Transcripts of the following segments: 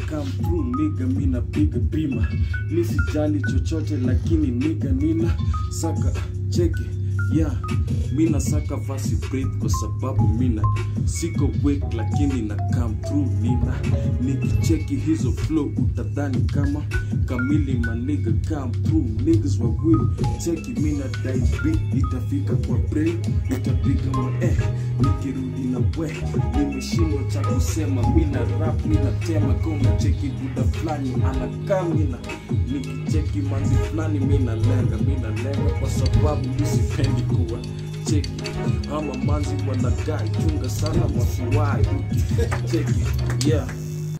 come through niga mina piga bima mi sijali chochote lakini niga nina saka cheki yeah mina saka vasi breath kwa sababu mina siko wake lakini na come through nina nikicheki hizo flow utadhani kama kamili maniga come through niggas wawili cheki mina daibi itafika kwa brain itapiga ma eh nikirudi na we nimeshindwa cha kusema mina rap mina tema kama cheki buda fulani anakaa mina nikicheki manzi fulani mina lenga mina lenga kwa sababu misipendi kuwa cheki ama manzi wanadai chunga sana wasiwai cheki yeah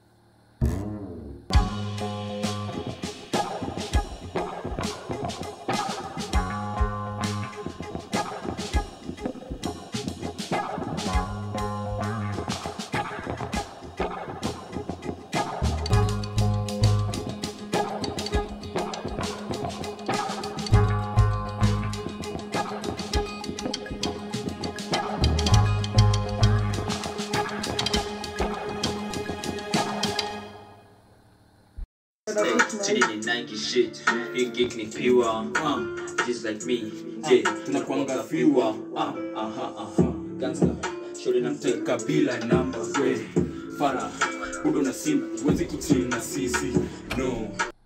Chini ni Nike shit, hii gig ni pure, uh, just like me, yeah, tunakuanga fewer, uh, aha, aha, gangster, shorty na mteka kabila namba we fara udo na simba huwezi kuchini na sisi no